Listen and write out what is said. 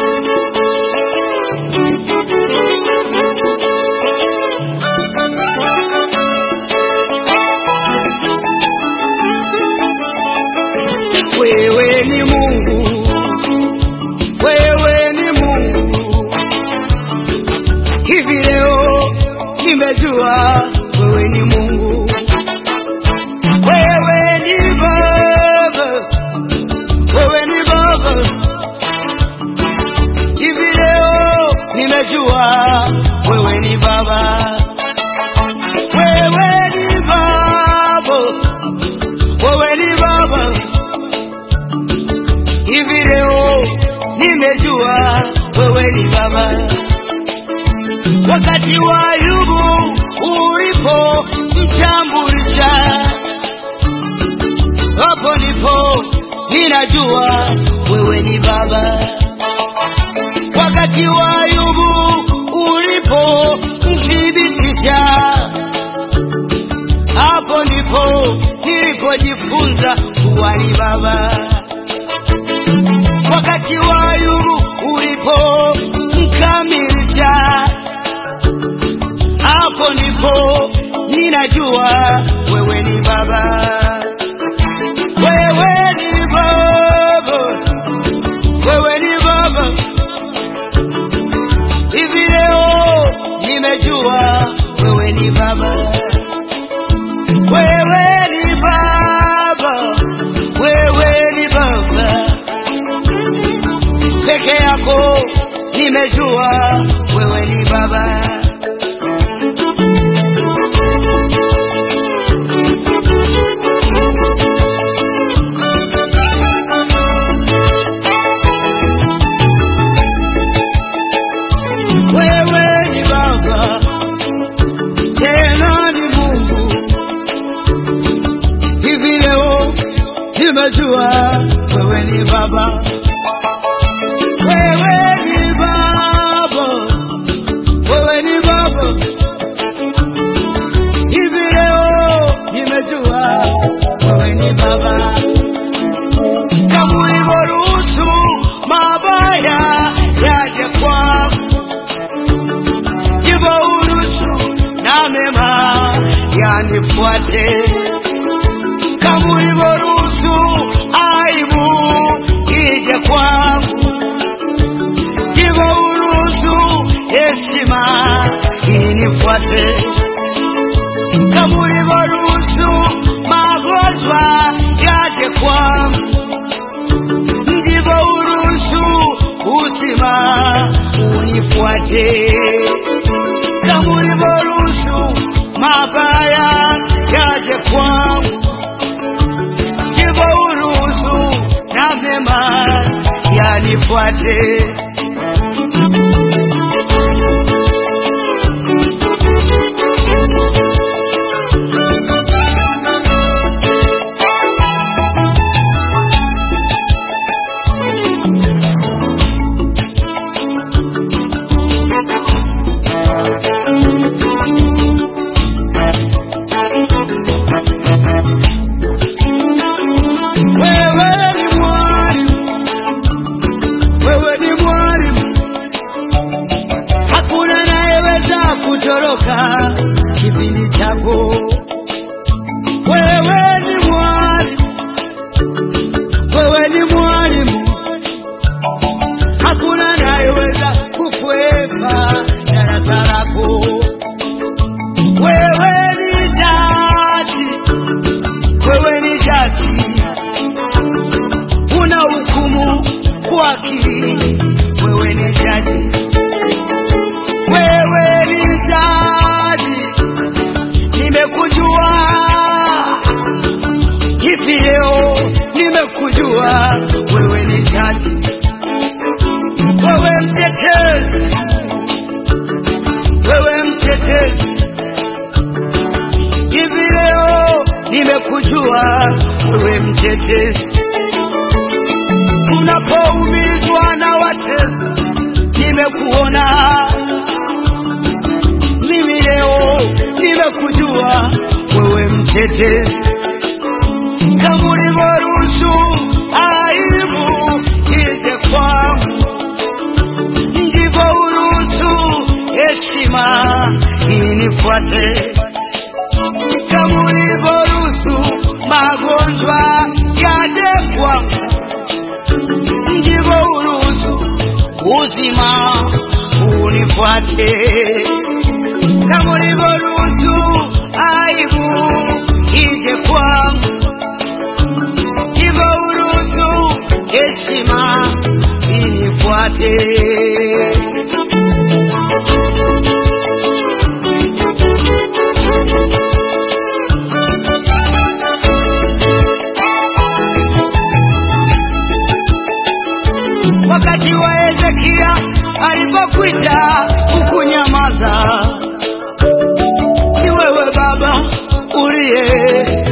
Wewe ni Mungu, wewe ni Mungu. Hivi leo nimejua wewe ni Mungu, wewe ni Baba, wewe ni Baba. Hivi leo nimejua wewe ni Baba, wewe ni Baba, wewe ni Baba hivi leo nimejua wewe ni baba. Wakati wa Ayubu ulipo mtambulisha, hapo ndipo ninajua wewe ni baba. Wakati wa Ayubu ulipo mthibitisha, hapo ndipo nilipojifunza kuwa ni baba wakati wa Ayubu ulipo mkamilisha, hapo ndipo ninajua wewe ni baba, wewe ni baba, wewe ni baba. Hivi leo nimejua wewe ni baba, wewe ni baba, wewe ni baba peke yako nimejua wewe ni baba. Wewe ni baba, tena ni Mungu. Hivi leo nimejua wewe ni baba. Wewe ni baba, wewe ni baba. Hivi leo nimejua wewe ni baba. Kama ulivyoruhusu mabaya yaje kwangu, ndivyo uruhusu na mema yanifuate. Kama ulivyoruhusu aibu ije kwangu ndivyo uruhusu heshima inifuate. Kama ulivyoruhusu magonjwa yaje kwangu, ndivyo uruhusu uzima unifuate. Kama ulivyoruhusu mabaya yaje kwangu, ndivyo uruhusu na mema yanifuate. Wewe ni mwalimu, wewe ni mwalimu, hakuna anayeweza kutoroka kipindi chako. Wewe ni mwalimu, wewe ni mwalimu, hakuna anayeweza kukwepa darasa lako. Wewe ni jaji, wewe ni jaji una hukumu kwa akili. Wewe ni jaji, wewe ni jaji, nimekujua hivi leo, nimekujua wewe ni jaji, wewe mtetezi, wewe mtetezi, hivi leo nimekujua wewe mtetezi unapoumizwa na watesi, nimekuona mimi leo, nimekujua wewe mtetezi, kama ulivyoruhusu aibu ije kwangu, nifuate kama ulivyoruhusu magonjwa yaje kwangu, ndivyo uruhusu uzima unifuate. Kama ulivyoruhusu aibu ije kwangu, ndivyo uruhusu heshima inifuate. wakati wa Hezekia alipokwita ukunyamaza. Ni wewe Baba uliye